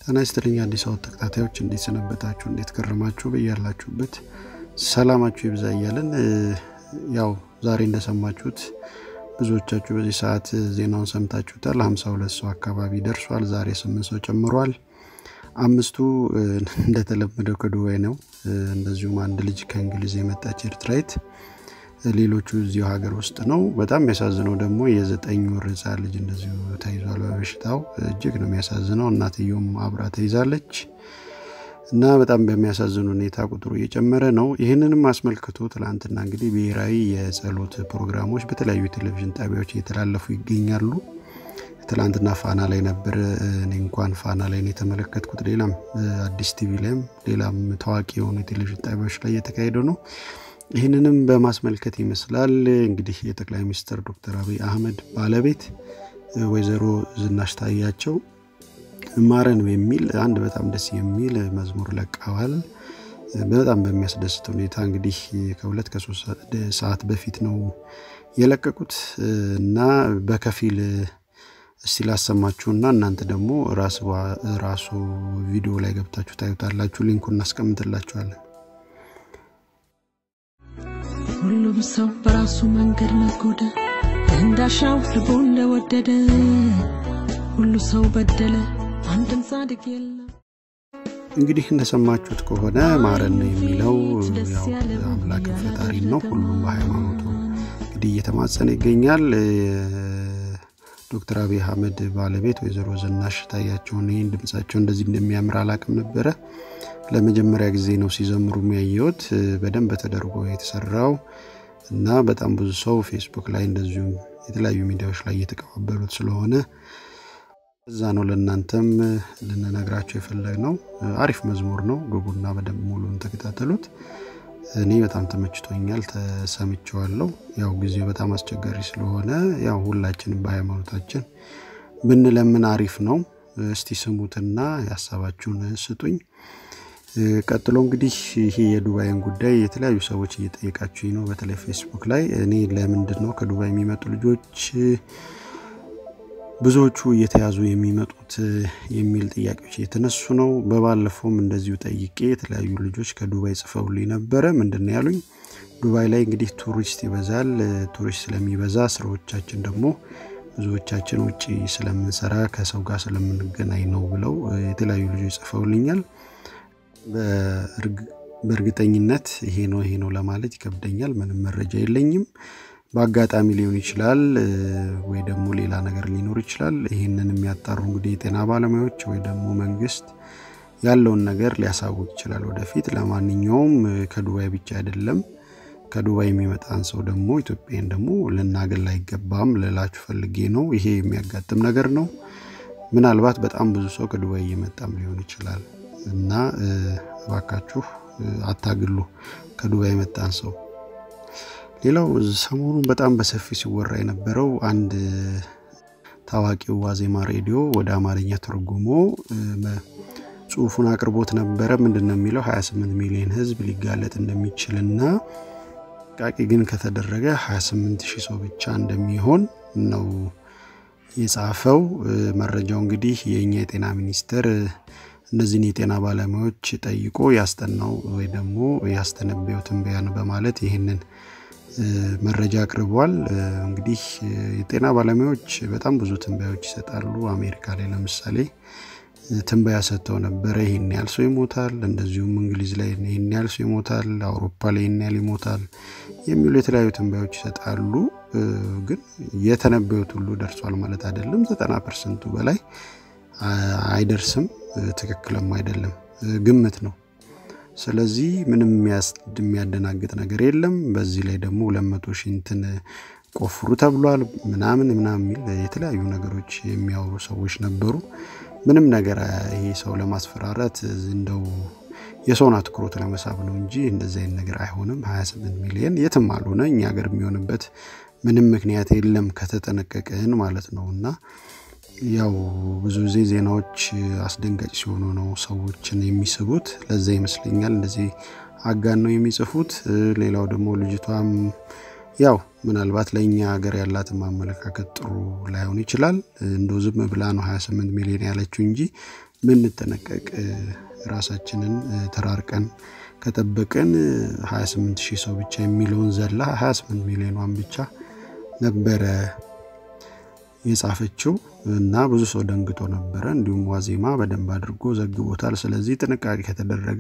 ጤና ይስጥልኝ አዲስ አበባ ተከታታዮች እንዴት ሰነበታችሁ? እንዴት ከረማችሁ? በያላችሁበት ሰላማችሁ ይብዛ እያለን ያው ዛሬ እንደሰማችሁት ብዙዎቻችሁ በዚህ ሰዓት ዜናውን ሰምታችሁታል። 52 ሰው አካባቢ ደርሷል። ዛሬ ስምንት ሰው ጨምሯል። አምስቱ እንደተለመደው ከዱባይ ነው። እንደዚሁም አንድ ልጅ ከእንግሊዝ የመጣች ኤርትራዊት፣ ሌሎቹ እዚሁ ሀገር ውስጥ ነው። በጣም የሚያሳዝነው ደግሞ የዘጠኝ ወር ህፃን ልጅ እንደዚሁ ተይዟል በበሽታው። እጅግ ነው የሚያሳዝነው። እናትየውም አብራ ተይዛለች እና በጣም በሚያሳዝን ሁኔታ ቁጥሩ እየጨመረ ነው። ይህንንም አስመልክቶ ትላንትና እንግዲህ ብሔራዊ የጸሎት ፕሮግራሞች በተለያዩ ቴሌቪዥን ጣቢያዎች እየተላለፉ ይገኛሉ። ትላንትና ፋና ላይ ነበር። እኔ እንኳን ፋና ላይ ነው የተመለከትኩት። ሌላም አዲስ ቲቪ ላይም ሌላም ታዋቂ የሆኑ የቴሌቪዥን ጣቢያዎች ላይ እየተካሄደ ነው። ይህንንም በማስመልከት ይመስላል እንግዲህ የጠቅላይ ሚኒስትር ዶክተር አብይ አህመድ ባለቤት ወይዘሮ ዝናሽ ታያቸው ማረን የሚል አንድ በጣም ደስ የሚል መዝሙር ለቀዋል። በጣም በሚያስደስት ሁኔታ እንግዲህ ከሁለት ከሶስት ሰዓት በፊት ነው የለቀቁት እና በከፊል እስቲ ላሰማችሁና እናንተ ደግሞ ራሱ ቪዲዮ ላይ ገብታችሁ ታዩታላችሁ። ሊንኩ እናስቀምጥላችኋለን። ሁሉም ሰው በራሱ መንገድ ነጎደ፣ እንዳሻው ልቡን ለወደደ ሁሉ ሰው በደለ፣ አንድም ጻድቅ የለም። እንግዲህ እንደሰማችሁት ከሆነ ማረን የሚለው ያው አምላክ ፈጣሪ ነው። ሁሉም በሃይማኖቱ እንግዲህ እየተማጸነ ይገኛል። ዶክተር አብይ አህመድ ባለቤት ወይዘሮ ዝናሽ ታያቸውን ይህን ድምጻቸው እንደዚህ እንደሚያምር አላቅም ነበረ። ለመጀመሪያ ጊዜ ነው ሲዘምሩ የሚያየሁት። በደንብ ተደርጎ የተሰራው እና በጣም ብዙ ሰው ፌስቡክ ላይ እንደዚሁም የተለያዩ ሚዲያዎች ላይ እየተቀባበሉት ስለሆነ እዛ ነው ለእናንተም ልንነግራቸው የፈለግ ነው። አሪፍ መዝሙር ነው። ግቡና በደንብ ሙሉን ተከታተሉት። እኔ በጣም ተመችቶኛል፣ ተሰምቸዋለሁ። ያው ጊዜው በጣም አስቸጋሪ ስለሆነ ያው ሁላችንም በሃይማኖታችን ብንለምን አሪፍ ነው። እስቲ ስሙትና የሀሳባችሁን ስጡኝ። ቀጥሎ እንግዲህ ይሄ የዱባይን ጉዳይ የተለያዩ ሰዎች እየጠየቃችሁኝ ነው፣ በተለይ ፌስቡክ ላይ እኔ ለምንድን ነው ከዱባይ የሚመጡ ልጆች ብዙዎቹ እየተያዙ የሚመጡት የሚል ጥያቄዎች እየተነሱ ነው። በባለፈውም እንደዚሁ ጠይቄ የተለያዩ ልጆች ከዱባይ ጽፈውልኝ ነበረ። ምንድን ነው ያሉኝ? ዱባይ ላይ እንግዲህ ቱሪስት ይበዛል። ቱሪስት ስለሚበዛ ስራዎቻችን ደግሞ ብዙዎቻችን ውጭ ስለምንሰራ ከሰው ጋር ስለምንገናኝ ነው ብለው የተለያዩ ልጆች ጽፈውልኛል። በእርግጠኝነት ይሄ ነው ይሄ ነው ለማለት ይከብደኛል። ምንም መረጃ የለኝም። በአጋጣሚ ሊሆን ይችላል ወይ ደግሞ ሌላ ነገር ሊኖር ይችላል። ይህንን የሚያጣሩ እንግዲህ የጤና ባለሙያዎች ወይ ደግሞ መንግስት ያለውን ነገር ሊያሳውቅ ይችላል ወደፊት። ለማንኛውም ከዱባይ ብቻ አይደለም ከዱባይ የሚመጣን ሰው ደግሞ ኢትዮጵያን ደግሞ ልናገል አይገባም ልላችሁ ፈልጌ ነው። ይሄ የሚያጋጥም ነገር ነው። ምናልባት በጣም ብዙ ሰው ከዱባይ እየመጣም ሊሆን ይችላል እና እባካችሁ አታግሉ ከዱባይ የመጣን ሰው። ሌላው ሰሞኑን በጣም በሰፊ ሲወራ የነበረው አንድ ታዋቂው ዋዜማ ሬዲዮ ወደ አማርኛ ተርጉሞ ጽሁፉን አቅርቦት ነበረ። ምንድን ነው የሚለው 28 ሚሊዮን ህዝብ ሊጋለጥ እንደሚችልና ጥንቃቄ ግን ከተደረገ 28 ሺህ ሰው ብቻ እንደሚሆን ነው የጻፈው። መረጃው እንግዲህ የእኛ የጤና ሚኒስቴር እነዚህን የጤና ባለሙያዎች ጠይቆ ያስጠናው ወይ ደግሞ ያስተነበየው ትንበያ ነው በማለት ይህንን መረጃ አቅርቧል። እንግዲህ የጤና ባለሙያዎች በጣም ብዙ ትንበያዎች ይሰጣሉ። አሜሪካ ላይ ለምሳሌ ትንበያ ሰጥተው ነበረ። ይህን ያህል ሰው ይሞታል፣ እንደዚሁም እንግሊዝ ላይ ይህን ያህል ሰው ይሞታል፣ አውሮፓ ላይ ይህን ያህል ይሞታል የሚሉ የተለያዩ ትንበያዎች ይሰጣሉ። ግን የተነበዩት ሁሉ ደርሷል ማለት አይደለም። ዘጠና ፐርሰንቱ በላይ አይደርስም፣ ትክክልም አይደለም፣ ግምት ነው። ስለዚህ ምንም የሚያደናግጥ ነገር የለም። በዚህ ላይ ደግሞ ሁለት መቶ ሺህ እንትን ቆፍሩ ተብሏል ምናምን ምናምን የሚል የተለያዩ ነገሮች የሚያወሩ ሰዎች ነበሩ። ምንም ነገር ይሄ ሰው ለማስፈራራት እንደው የሰውን አትኩሮት ለመሳብ ነው እንጂ እንደዚህ አይነት ነገር አይሆንም። 28 ሚሊዮን የትም አልሆነ እኛ ሀገር የሚሆንበት ምንም ምክንያት የለም ከተጠነቀቅን ማለት ነው እና ያው ብዙ ጊዜ ዜናዎች አስደንጋጭ ሲሆኑ ነው ሰዎችን የሚስቡት። ለዛ ይመስለኛል እንደዚህ አጋን ነው የሚጽፉት። ሌላው ደግሞ ልጅቷም ያው ምናልባት ለእኛ ሀገር ያላትን ማመለካከት ጥሩ ላይሆን ይችላል። እንደው ዝም ብላ ነው 28 ሚሊዮን ያለችው እንጂ ምንጠነቀቅ ራሳችንን ተራርቀን ከጠበቅን 28 ሺህ ሰው ብቻ የሚለውን ዘላ 28 ሚሊዮኗን ብቻ ነበረ የጻፈችው እና ብዙ ሰው ደንግጦ ነበረ። እንዲሁም ዋዜማ በደንብ አድርጎ ዘግቦታል። ስለዚህ ጥንቃቄ ከተደረገ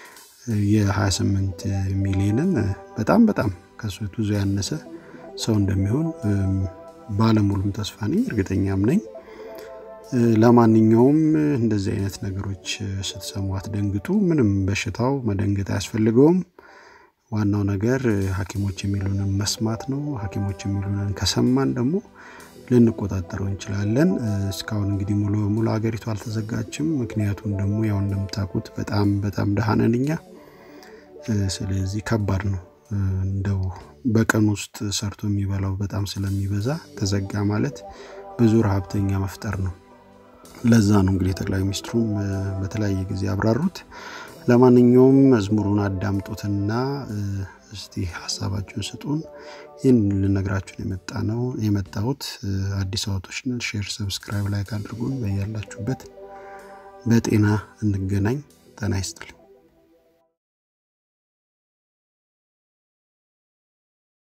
የ28 ሚሊዮንን በጣም በጣም ከሱ ብዙ ያነሰ ሰው እንደሚሆን ባለሙሉም ተስፋ ነኝ፣ እርግጠኛም ነኝ። ለማንኛውም እንደዚህ አይነት ነገሮች ስትሰሙ አትደንግጡ። ምንም በሽታው መደንገጥ አያስፈልገውም። ዋናው ነገር ሐኪሞች የሚሉንን መስማት ነው። ሐኪሞች የሚሉንን ከሰማን ደግሞ ልንቆጣጠረው እንችላለን። እስካሁን እንግዲህ ሙሉ በሙሉ ሀገሪቱ አልተዘጋችም። ምክንያቱም ደግሞ ያው እንደምታውቁት በጣም በጣም ደሃ ነን እኛ። ስለዚህ ከባድ ነው። እንደው በቀን ውስጥ ሰርቶ የሚበላው በጣም ስለሚበዛ ተዘጋ ማለት ብዙ ረሀብተኛ መፍጠር ነው። ለዛ ነው እንግዲህ ጠቅላይ ሚኒስትሩም በተለያየ ጊዜ ያብራሩት። ለማንኛውም መዝሙሩን አዳምጡትና እስቲ ሀሳባችሁን ስጡን። ይህን ልነግራችሁን የመጣ ነው የመጣሁት። አዲስ አበቦች ሼር፣ ሰብስክራይብ፣ ላይክ አድርጉን። በያላችሁበት በጤና እንገናኝ። ጤና ይስጥልኝ።